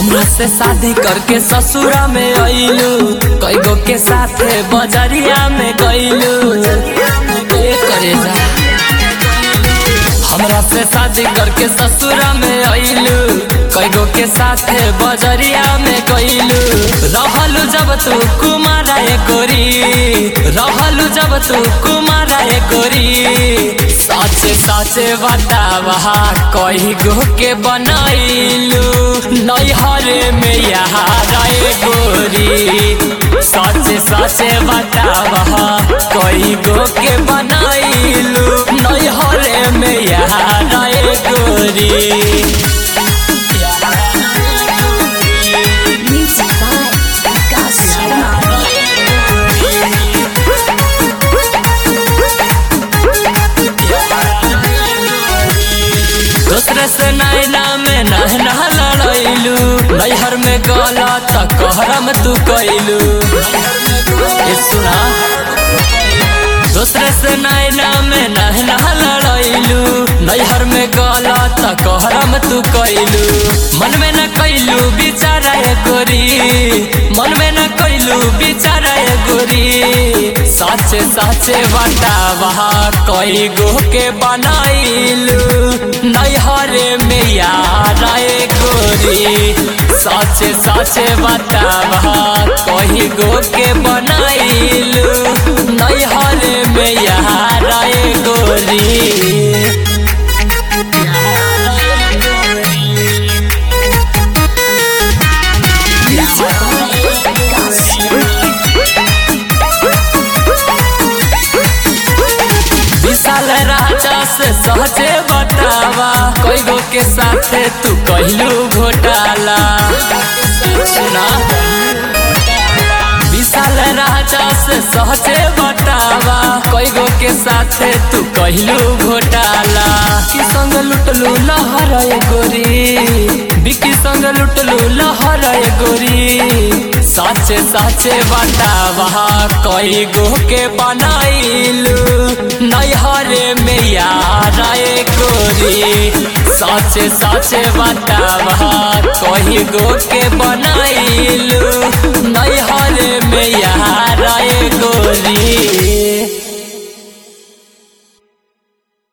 हमरा से शादी करके ससुरा में अइलू कई गो के साथे बजरिया में गइलू ए करे जा हमरा से शादी करके ससुरा में अइलू कई गो के साथे बजरिया में गइलू रहलू जब तू कुमारा ए गोरी रहलू जब तू कुमारा ए गोरी साचे साचे बतावा कही गो के बनैलू नैहरे में यहाँ रे गोरी साचे साचे बतावा कही गो के बनैलू नैहरे में यहाँ रे गोरी Music by Vikas Sharma. दूसरे से नैना में नहना लड़ैलू नैहर में गला तक कहरम तू कैलू ए सुना दूसरे से नैना में नहना लड़ैलू नैहर में गला तक कहरम तू कैलू मन में न कैलू बिचारा ए गोरी मन में न कैलू बिचारा ए गोरी साचे साचे बतावा कई गो के बनाइलू नैहरे में यार ए गोरी साचे साचे बतावा कही गो के बनाइलू नैहरे में यार ए गोरी Music by Vikas Sharma. विशाल राजा से सहजे बतावा कई गो के साथे तू कहलू घोटाला सुना विशाल राजा से सहजे बतावा कई गो के साथे तू कहलू घोटाला की संग लुटलू लहर ए गोरी बिकी संग लुटलू लहर ए गोरी साचे साचे बतावा कई गो के बनाइलू नैहरे में यार ए गोरी साचे साचे बतावा कही गो के बनाइलू नैहरे में यार ए गोरी